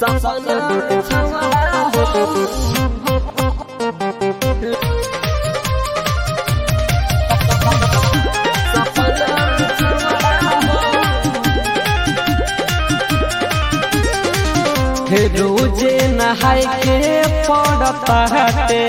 सपना छवड़ा हो सपना छवड़ा हो रोजे नहाय के पड़ता हटे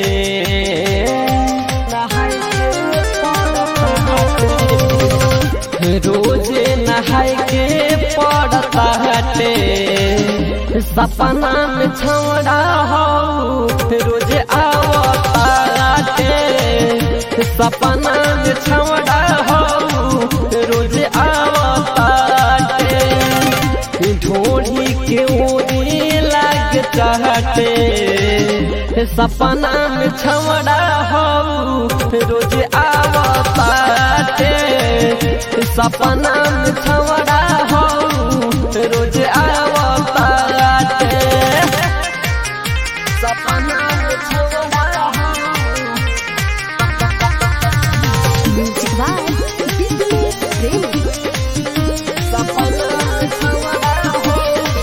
नहाय के पड़ता हटे रोजे नहाय के पड़ता हटे सपना में छौड़ा हो रोजे आवता हटे सपना में छौड़ा हो रोजे आवता हटे ढोढ़ी के ओरी लाग चाहते सपना में छवड़ा हो रोज आवताटे सपना में छवड़ा हो रोज आवताटे सपना में छवड़ा हो Music by Business Premi. सपना में छवड़ा हो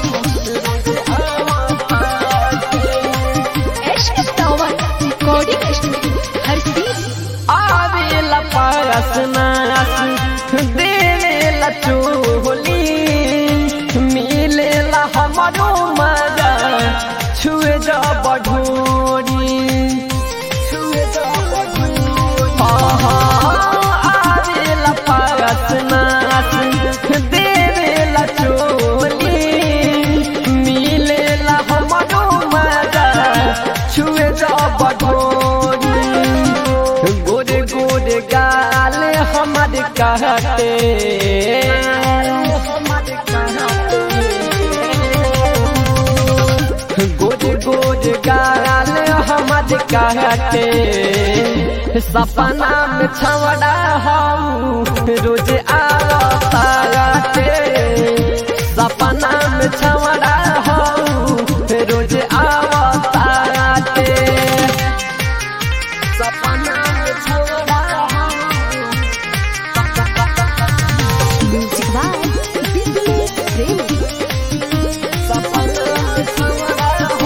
रोज आवताटे Ashk Tower Recording Studio. हर सीधी आवेला पारस नास देवेला चोली मिलेला हमारो मजा छुए जा बढ़ोरी छुए जा बढ़ोरी आवेला पारस नास देवेला चोली मिलेला हमारो मजा छुए जा बढ़ोरी गोरे गोरे गाल हमार कहते गोरे गोरे गाल हमार कहते सपना में छवड़ा हम रोज आवताते सपना में छवड़ा हम रोज आवताते सपना में छवड़ा हो Music by Business Premi. सपना में छवड़ा हो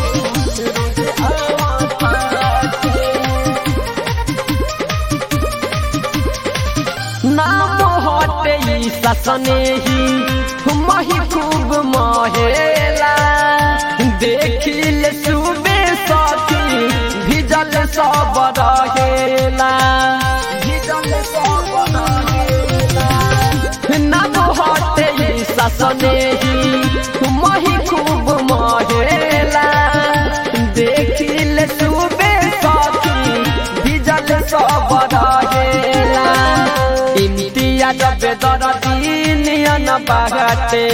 नाम हटे ई ससने ही मही खूब महेला देखिल सुबे साथी भिजल सब रहेला भिजल सब रहेला नाम हटे ई ससने ही मही खूब महेला देखिल सुबे साथी भिजल सब रहेला इम्तिया जब दरदी नियन बागते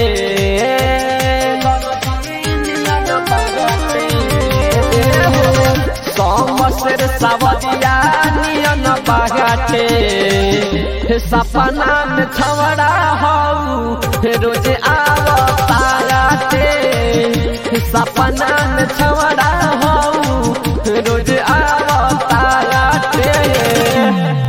समसर सवरिया नियन बागते सपना में छवड़ा हो रोज आवताते सपना में छवड़ा